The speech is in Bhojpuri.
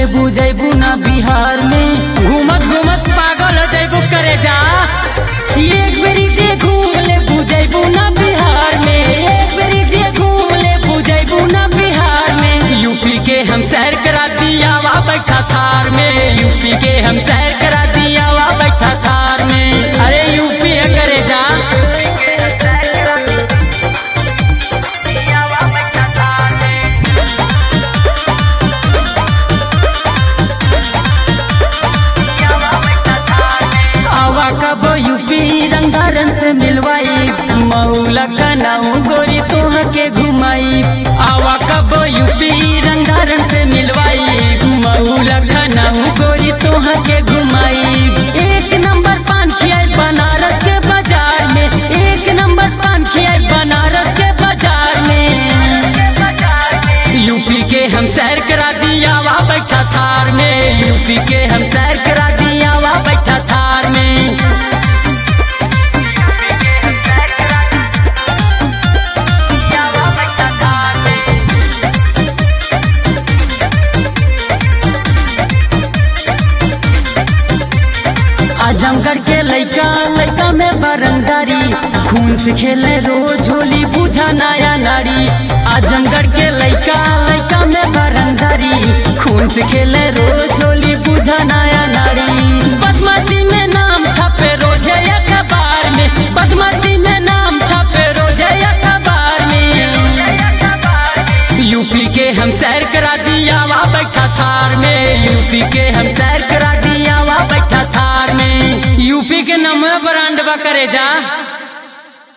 ले बुझेबू ना बिहार में घूमत घूमत पागल हो जैबू करे जा एक बेरी जे घूम ले बुझेबू ना बिहार में एक बेरी जे घूम ले बुझेबू ना बिहार में यूपी के हम सैर करा दिया वा बैठा थार में यूपी के हम सैर करा दिया वा बैठा थार में अरे यूपी है करे जा आवा कब यूपी रंगारन से मिलवाई मऊला कनाऊ गोरी तोह के घुमाई आवा कब यूपी रंगारन से मिलवाई मऊला कनाऊ गोरी तोह के घुमाई एक नंबर पान खियाई बनारस के बाजार में एक नंबर पान खियाई बनारस के बाजार में यूपी के हम सैर करा दिया वा बैठा थार में यूपी के हम सैर करा दिया वा बैठा थार में आजमगढ़ के लइका लइका में बरंदारी खून से खेले रोज होली बुझा नया नारी आजमगढ़ के लइका लइका में बरंदारी खून से खेले रोज होली बुझा नया नारी बदमाशी में नाम छपे रोजे अखबार में बदमाशी में नाम छपे रोजे अखबार में यूपी के हम सैर करा दिया वा बैठा थार में यूपी के हम सैर करा दिया वा बैठा थार में यूपी के नमो ब्रांड बा करे जा